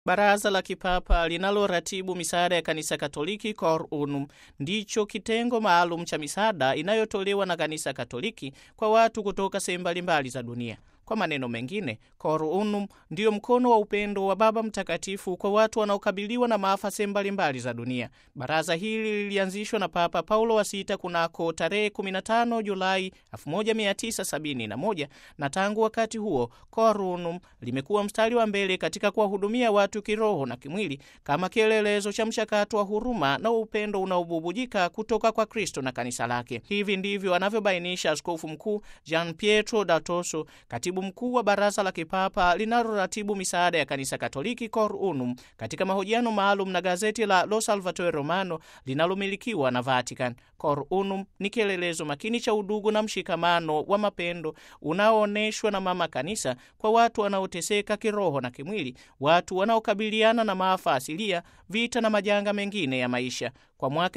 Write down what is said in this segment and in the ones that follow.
Baraza la Kipapa linaloratibu misaada ya Kanisa Katoliki Cor Unum ndicho kitengo maalum cha misaada inayotolewa na Kanisa Katoliki kwa watu kutoka sehemu mbalimbali za dunia. Kwa maneno mengine, Cor Unum ndiyo mkono wa upendo wa Baba Mtakatifu kwa watu wanaokabiliwa na maafa sehemu mbalimbali za dunia. Baraza hili lilianzishwa na Papa Paulo wa Sita kunako tarehe 15 Julai 1971 na tangu wakati huo Cor Unum limekuwa mstari wa mbele katika kuwahudumia watu kiroho na kimwili kama kielelezo cha mchakato wa huruma na upendo unaobubujika kutoka kwa Kristo na kanisa lake. Hivi ndivyo anavyobainisha Askofu Mkuu Gian Pietro da Tosso, katibu mkuu wa Baraza la Kipapa linaloratibu misaada ya Kanisa Katoliki Cor Unum, katika mahojiano maalum na gazeti la Lo Salvatore Romano linalomilikiwa na Vatican. Cor Unum ni kielelezo makini cha udugu na mshikamano wa mapendo unaoonyeshwa na Mama Kanisa kwa watu wanaoteseka kiroho na kimwili, watu wanaokabiliana na maafa asilia, vita na majanga mengine ya maisha. Kwa mwaka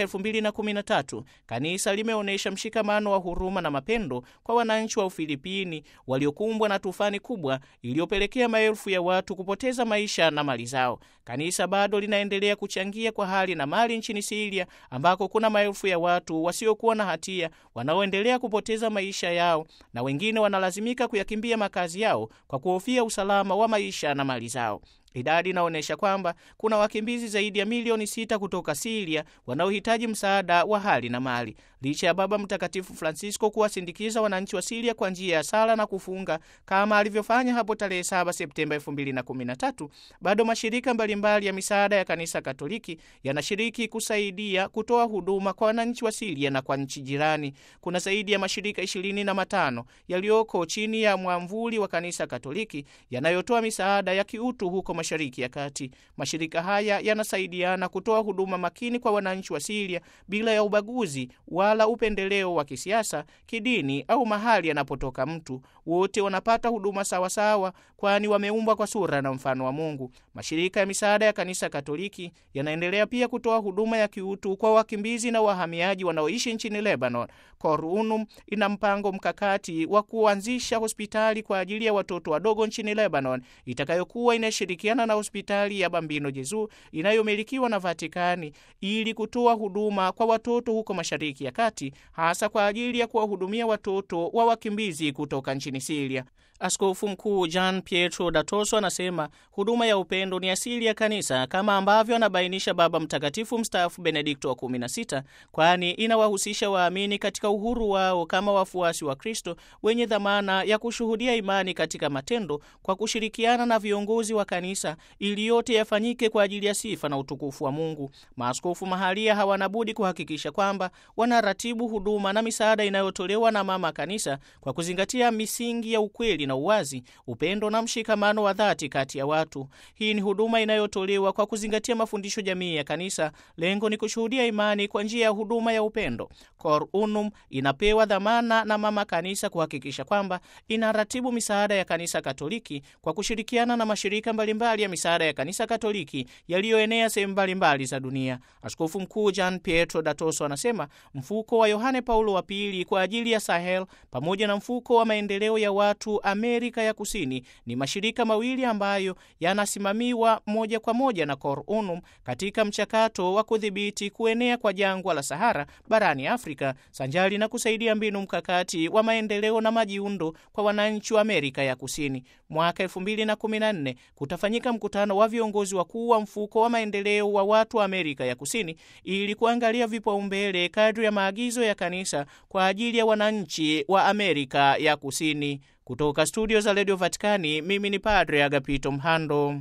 2013 kanisa limeonyesha mshikamano wa huruma na mapendo kwa wananchi wa Ufilipini waliokumbwa na tufani kubwa iliyopelekea maelfu ya watu kupoteza maisha na mali zao. Kanisa bado linaendelea kuchangia kwa hali na mali nchini Siria ambako kuna maelfu ya watu wasiokuwa na hatia wanaoendelea kupoteza maisha yao na wengine wanalazimika kuyakimbia makazi yao kwa kuhofia usalama wa maisha na mali zao. Idadi inaonyesha kwamba kuna wakimbizi zaidi ya milioni sita kutoka Siria wanaohitaji msaada wa hali na mali. Licha ya Baba Mtakatifu Francisco kuwasindikiza wananchi wa Siria kwa njia ya sala na kufunga kama alivyofanya hapo tarehe 7 Septemba 2013, bado mashirika mbalimbali ya misaada ya Kanisa Katoliki yanashiriki kusaidia kutoa huduma kwa wananchi wa Siria na kwa nchi jirani. Kuna zaidi ya mashirika ishirini na matano yaliyoko chini ya mwamvuli wa Kanisa Katoliki yanayotoa misaada ya kiutu huko Mashariki ya Kati. Mashirika haya yanasaidiana kutoa huduma makini kwa wananchi wa Siria bila ya ubaguzi wala upendeleo wa kisiasa, kidini au mahali anapotoka mtu. Wote wanapata huduma sawasawa, kwani wameumbwa kwa sura na mfano wa Mungu. Mashirika ya misaada ya Kanisa Katoliki yanaendelea pia kutoa huduma ya kiutu kwa wakimbizi na wahamiaji wanaoishi nchini Lebanon. Cor Unum ina mpango mkakati wa kuanzisha hospitali kwa ajili ya watoto wadogo nchini Lebanon itakayokuwa inashirikiana na hospitali ya Bambino Jezu inayomilikiwa na Vatikani ili kutoa huduma kwa watoto huko Mashariki ya Kati, hasa kwa ajili ya kuwahudumia watoto wa wakimbizi kutoka nchini Siria. Askofu Mkuu Gian Pietro da Tosso anasema huduma ya upendo ni asili ya kanisa kama ambavyo anabainisha Baba Mtakatifu mstaafu Benedikto wa 16, kwani inawahusisha waamini katika uhuru wao kama wafuasi wa Kristo wenye dhamana ya kushuhudia imani katika matendo kwa kushirikiana na viongozi wa kanisa ili yote yafanyike kwa ajili ya sifa na utukufu wa Mungu. Maaskofu mahalia hawana budi kuhakikisha kwamba wanaratibu huduma na misaada inayotolewa na Mama Kanisa kwa kuzingatia misingi ya ukweli na uwazi, upendo na mshikamano wa dhati kati ya watu. Hii ni huduma inayotolewa kwa kuzingatia mafundisho jamii ya kanisa. Lengo ni kushuhudia imani kwa njia ya huduma ya upendo. Cor Unum inapewa dhamana na Mama Kanisa kuhakikisha kwamba inaratibu misaada ya Kanisa Katoliki kwa kushirikiana na mashirika mbalimbali ya misaada ya Kanisa Katoliki yaliyoenea sehemu mbalimbali za dunia. Askofu Mkuu Gian Pietro da Tosso anasema mfuko wa Yohane Paulo wa Pili kwa ajili ya Sahel pamoja na mfuko wa maendeleo ya watu Amerika ya Kusini ni mashirika mawili ambayo yanasimamiwa moja kwa moja na Cor Unum katika mchakato wa kudhibiti kuenea kwa jangwa la Sahara barani Afrika, sanjari na kusaidia mbinu mkakati wa maendeleo na majiundo kwa wananchi wa Amerika ya Kusini. Mwaka 2014 kutafanyika mkutano wa viongozi wakuu wa mfuko wa maendeleo wa watu wa Amerika ya Kusini ili kuangalia vipaumbele kadri ya maagizo ya kanisa kwa ajili ya wananchi wa Amerika ya Kusini. Kutoka studio za Radio Vatikani, mimi ni Padre Agapito Mhando.